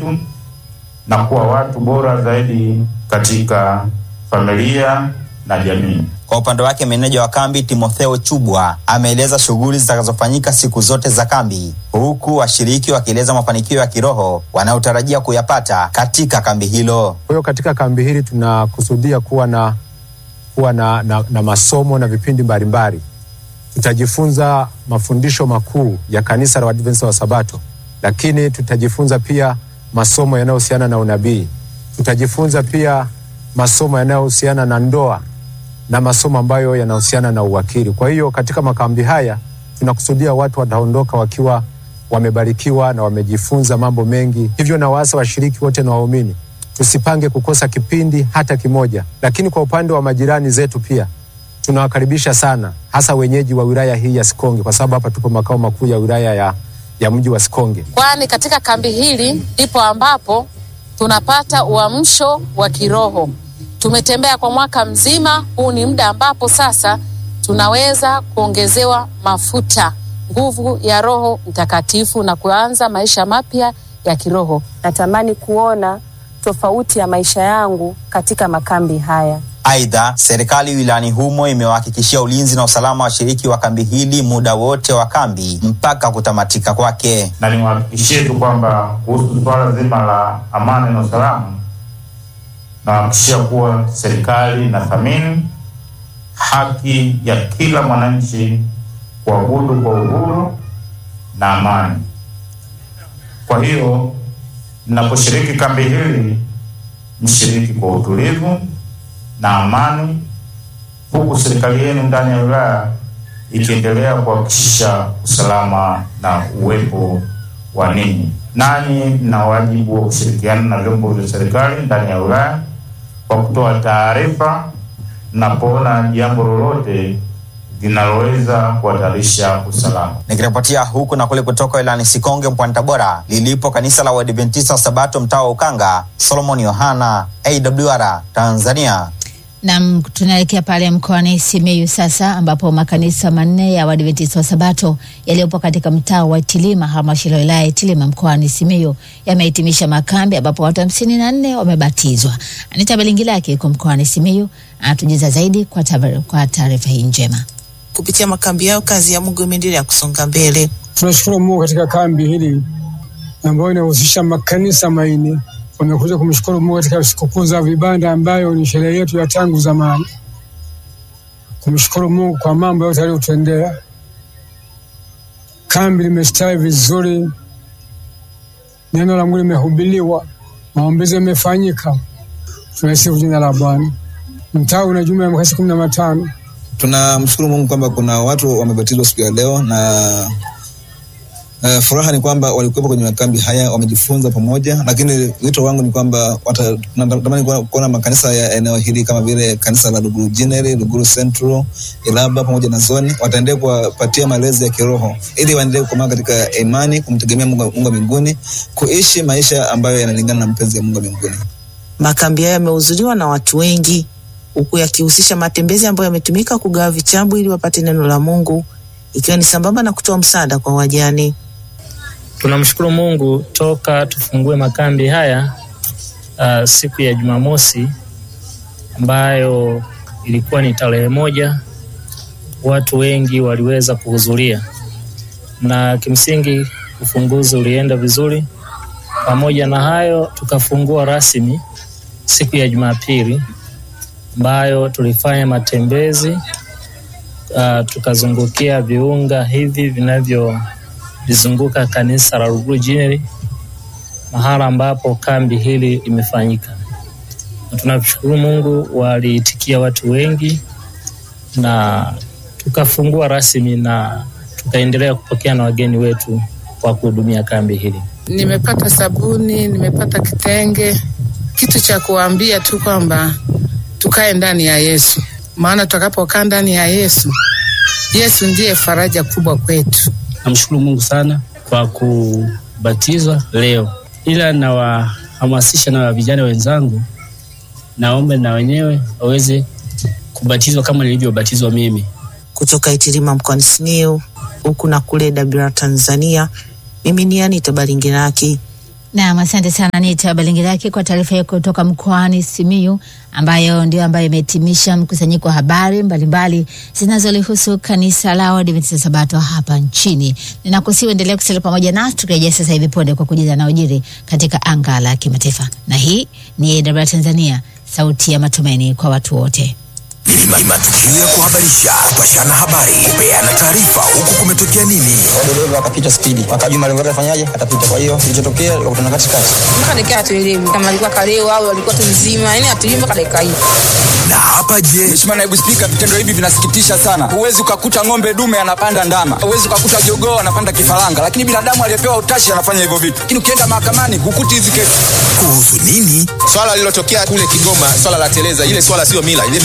zetu na kuwa watu bora zaidi katika familia na jamii. Kwa upande wake meneja wa kambi Timotheo Chubwa ameeleza shughuli zitakazofanyika siku zote za kambi, huku washiriki wakieleza mafanikio ya kiroho wanayotarajia kuyapata katika kambi hilo. Kwa hiyo katika kambi hili tunakusudia kuwa na, kuwa na, na, na masomo na vipindi mbalimbali. Tutajifunza mafundisho makuu ya kanisa la Waadventista wa Sabato, lakini tutajifunza pia masomo yanayohusiana na unabii. Tutajifunza pia masomo yanayohusiana na ndoa na masomo ambayo yanahusiana na uwakili. Kwa hiyo katika makambi haya tunakusudia watu wataondoka wakiwa wamebarikiwa na wamejifunza mambo mengi. Hivyo na waasa washiriki wote na waumini tusipange kukosa kipindi hata kimoja. Lakini kwa upande wa majirani zetu pia tunawakaribisha sana, hasa wenyeji wa wilaya hii ya Sikonge, kwa sababu hapa tupo makao makuu ya wilaya ya, ya mji wa Sikonge. kwani katika kambi hili ndipo ambapo tunapata uamsho wa kiroho. Tumetembea kwa mwaka mzima, huu ni muda ambapo sasa tunaweza kuongezewa mafuta, nguvu ya Roho Mtakatifu na kuanza maisha mapya ya kiroho. Natamani kuona tofauti ya maisha yangu katika makambi haya. Aidha, serikali wilayani humo imewahakikishia ulinzi na usalama wa washiriki wa kambi hili muda wote wa kambi mpaka kutamatika kwake. na niwahakikishie tu kwamba kuhusu suala zima la amani na usalama, nawahakikishia kuwa serikali inathamini haki ya kila mwananchi kuabudu kwa uhuru na amani. Kwa hiyo mnaposhiriki kambi hili, mshiriki kwa utulivu na amani, huku serikali yenu ndani ya wilaya ikiendelea kuhakikisha usalama na uwepo wa ninyi. Nanyi mna wajibu wa kushirikiana na vyombo vya serikali ndani ya wilaya kwa kutoa taarifa mnapoona jambo lolote linaloweza kuhatarisha usalama. Nikiripotia huku na kule kutoka wilayani Sikonge mkoani Tabora lilipo kanisa la Uadventista wa Sabato mtaa wa Ukanga, Solomon Yohana, AWR Tanzania. Nam, tunaelekea pale mkoani Simiyu sasa, ambapo makanisa manne ya Waadventista wa Sabato yaliyopo katika mtaa wa Itilima, halmashauri ya wilaya ya Itilima mkoani Simiyu yamehitimisha makambi ambapo watu hamsini na nne wamebatizwa. Anita Belingilaki yuko mkoani Simiyu anatujuza zaidi kwa tabar- kwa taarifa hii njema. Kupitia makambi yao, kazi ya Mungu imeendelea kusonga mbele. Tunashukuru Mungu katika kambi hili ambayo inahusisha makanisa manne wamekuja kumshukuru Mungu katika sikukuu za vibanda ambayo ni sherehe yetu ya tangu zamani, kumshukuru Mungu kwa mambo yote aliyotendea. Kambi limestawi vizuri, neno la Mungu limehubiriwa, maombezi yamefanyika. Tunasifu jina la Bwana. Mtaa una jumla ya makasi kumi na matano. tunamshukuru Mungu kwamba kuna watu wamebatizwa siku ya leo na uh, furaha ni kwamba walikuwepo kwenye makambi haya wamejifunza pamoja, lakini wito wangu ni kwamba wata- natamani kuona- kuona makanisa ya eneo hili kama vile kanisa la Luguru General, Luguru Central, Ilaba pamoja na Zoni wataendelea kuwapatia malezi ya kiroho ili waendelee kukomaa katika imani, kumtegemea Mungu Mungu wa mbinguni, kuishi maisha ambayo yanalingana na mapenzi ya Mungu wa mbinguni. Makambi hayo yamehudhuriwa na watu wengi, huku yakihusisha matembezi ambayo yametumika kugawa vitabu ili wapate neno la Mungu, ikiwa ni sambamba na kutoa msaada kwa wajane. Tunamshukuru Mungu toka tufungue makambi haya uh, siku ya Jumamosi ambayo ilikuwa ni tarehe moja, watu wengi waliweza kuhudhuria na kimsingi ufunguzi ulienda vizuri. Pamoja na hayo, tukafungua rasmi siku ya Jumapili ambayo tulifanya matembezi uh, tukazungukia viunga hivi vinavyo lizunguka kanisa la Ruguru General mahala ambapo kambi hili limefanyika. Na tunamshukuru Mungu, waliitikia watu wengi na tukafungua rasmi na tukaendelea kupokea na wageni wetu kwa kuhudumia kambi hili. Nimepata sabuni, nimepata kitenge. Kitu cha kuambia tu kwamba tukae ndani ya Yesu, maana tutakapokaa ndani ya Yesu, Yesu ndiye faraja kubwa kwetu. Namshukuru Mungu sana kwa kubatizwa leo, ila nawahamasisha na vijana wenzangu, naombe na wenyewe waweze kubatizwa kama nilivyobatizwa mimi. Kutoka Itilima mkoani Simiyu, huku na kule Dabira Tanzania, mimi ni Anita Balingiraki. Naam, asante sana Nita Balingiraki kwa taarifa hiyo kutoka mkoani Simiyu, ambayo ndio ambayo imehitimisha mkusanyiko wa habari mbalimbali zinazolihusu kanisa la Waadventista Sabato hapa nchini. Ninakusihi uendelee kusalia pamoja nasi, tukirejea sasa hivi punde kwa kujuza yanayojiri katika anga la kimataifa, na hii ni AWR Tanzania, sauti ya matumaini kwa watu wote. Ni matukio ya kuhabarisha, kupashana habari, kupeana taarifa, huku kumetokea nini. dereva akapita spidi, akajua malengo yake afanyaje, atapita. Kwa hiyo kilichotokea likakutana katikati. mpaka dakika hatuelewi kama alikuwa kalewa au alikuwa tu mzima, yani hatuelewi mpaka dakika hii. Na hapa je, Mheshimiwa Naibu Spika, vitendo hivi vinasikitisha sana. Huwezi ukakuta ng'ombe dume anapanda ndama, huwezi ukakuta jogoo anapanda kifaranga, lakini binadamu aliyepewa utashi anafanya hivyo vitu. Lakini ukienda mahakamani hukuti hizi kesi. kuhusu nini? Swala lililotokea kule Kigoma, swala la teleza, ile swala sio mila, ile